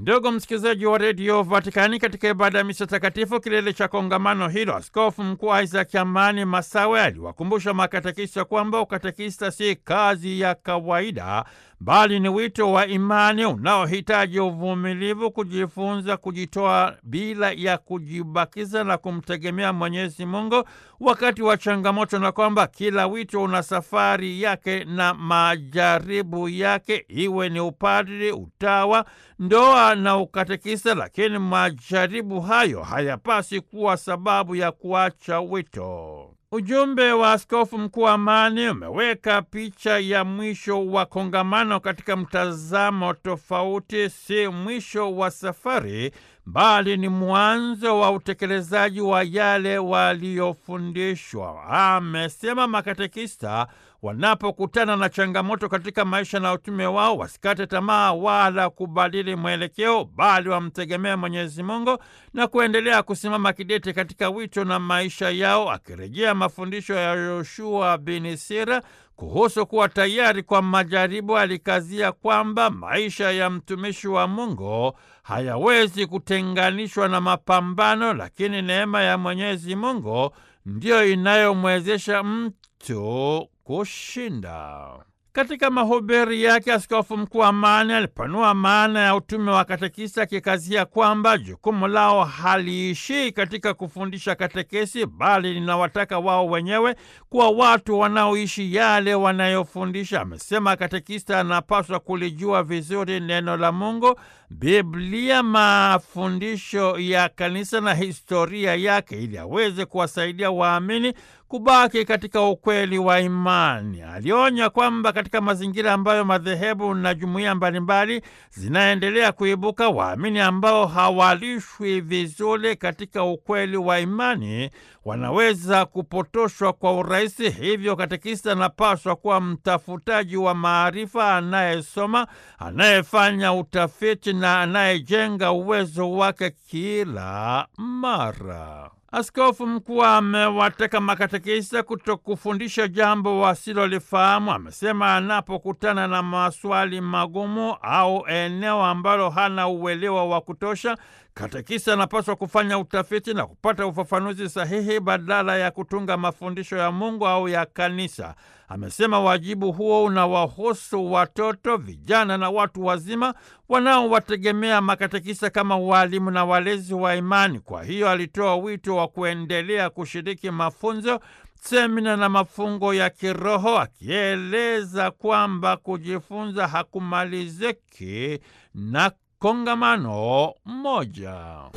Ndugu msikilizaji wa redio Vatikani, katika ibada ya misa takatifu kilele cha kongamano hilo, askofu mkuu Isaac Amani Masawe aliwakumbusha makatekista kwamba ukatekista si kazi ya kawaida, bali ni wito wa imani unaohitaji uvumilivu, kujifunza, kujitoa bila ya kujibakiza na kumtegemea Mwenyezi Mungu wakati wa changamoto, na kwamba kila wito una safari yake na majaribu yake, iwe ni upadri, utawa, ndoa na ukatekista. Lakini majaribu hayo hayapasi kuwa sababu ya kuacha wito. Ujumbe wa askofu mkuu Amani umeweka picha ya mwisho wa kongamano katika mtazamo tofauti. Si mwisho wa safari, bali ni mwanzo wa utekelezaji wa yale waliyofundishwa. Amesema makatekista wanapokutana na changamoto katika maisha na utume wao, wasikate tamaa wala kubadili mwelekeo, bali wamtegemea Mwenyezi Mungu na kuendelea kusimama kidete katika wito na maisha yao, akirejea mafundisho ya Yoshua bin Sira kuhusu kuwa tayari kwa majaribu. Alikazia kwamba maisha ya mtumishi wa Mungu hayawezi kutenganishwa na mapambano, lakini neema ya Mwenyezi Mungu ndiyo inayomwezesha mtu kushinda. Katika mahubiri yake, askofu mkuu Amani alipanua maana ya utume wa katekista, akikazia kwamba jukumu lao haliishii katika kufundisha katekesi, bali linawataka wao wenyewe kuwa watu wanaoishi yale wanayofundisha. Amesema katekista anapaswa kulijua vizuri neno la Mungu, Biblia, mafundisho ya kanisa na historia yake, ili aweze kuwasaidia waamini kubaki katika ukweli wa imani. Alionya kwamba katika mazingira ambayo madhehebu na jumuiya mbalimbali zinaendelea kuibuka, waamini ambao hawalishwi vizuri katika ukweli wa imani wanaweza kupotoshwa kwa urahisi. Hivyo katekista anapaswa kuwa mtafutaji wa maarifa, anayesoma, anayefanya utafiti na anayejenga uwezo wake kila mara. Askofu mkuu amewataka makatekista kutokufundisha jambo wasilolifahamu. Amesema anapokutana na maswali magumu au eneo ambalo hana uelewa wa kutosha, katekista anapaswa kufanya utafiti na kupata ufafanuzi sahihi badala ya kutunga mafundisho ya Mungu au ya kanisa. Amesema wajibu huo unawahusu watoto, vijana na watu wazima wanaowategemea makatekista kama walimu na walezi wa imani. Kwa hiyo alitoa wito wa kuendelea kushiriki mafunzo, semina na mafungo ya kiroho, akieleza kwamba kujifunza hakumaliziki na kongamano moja.